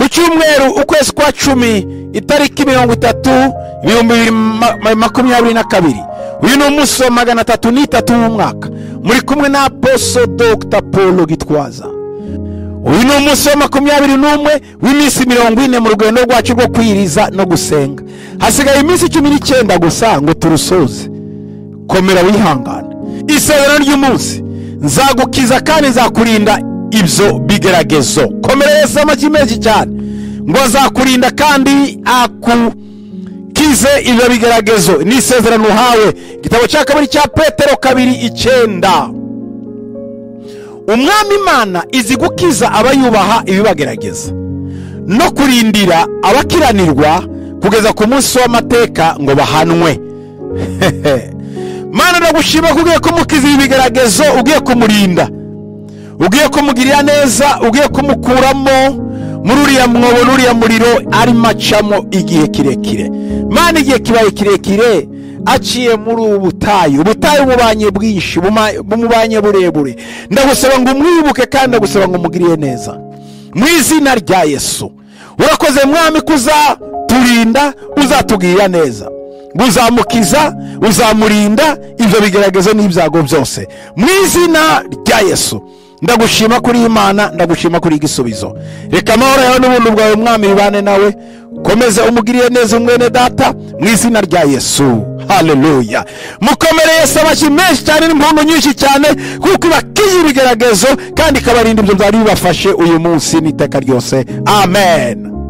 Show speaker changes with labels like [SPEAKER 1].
[SPEAKER 1] cyumweru ukwezi kwa cumi itariki mirongo itatu ibihumbi bibiri ma- makumyabiri na kabiri uyu ni umunsi wa magana atatu n'itatu mu mwaka muri kumwe na boso dogita paul gitwaza uyu ni umunsi wa makumyabiri n'umwe w'iminsi mirongo ine mu rugendo rwacu rwo kwiriza no gusenga hasigaye iminsi cumi n'icyenda gusa ngo turusoze komera wihangane isezerano ry'umunsi nzagukiza kandi nzakurinda ibyo bigeragezo komera yesu amagi menshi cyane ngo azakurinda kandi akukize ibyo bigeragezo ni isezerano uhawe igitabo cya kabiri cya petero kabiri icyenda umwami imana izi gukiza abayubaha ibibagerageza no kurindira abakiranirwa kugeza ku munsi w'amateka ngo bahanwe mana ndagushima ko ugiye kumukiza ibi bigeragezo ugiye kumurinda ugiye kumugirira neza ugiye kumukuramo muri uriya mwobo n'uriya muriro arimo acamo igihe kirekire mana igihe kibaye kirekire aciye muri ubu butayu ubutayu bubanye bwinshi buma- bumubanye burebure ndagusaba ngo umwibuke kandi ndagusaba ngo umugirire neza mu izina rya yesu urakoze mwami ko uzaturinda uzatugirira neza ngo uzamukiza uzamurinda ibyo bigeragezo n'ibyago byose mu izina rya yesu ndagushima kuri imana ndagushima kuri igisubizo reka amahoro yawe n'ubuntu bwawe mwami bibane nawe komeza umugirire neza umwene data mu izina rya yesu haleluya mukomere yesu amashyi menshi cyane n'impundu nyinshi cyane kuko ibakiza ibigeragezo kandi ikabarinda ibyo byari bibafashe uyu munsi n'iteka ryose amen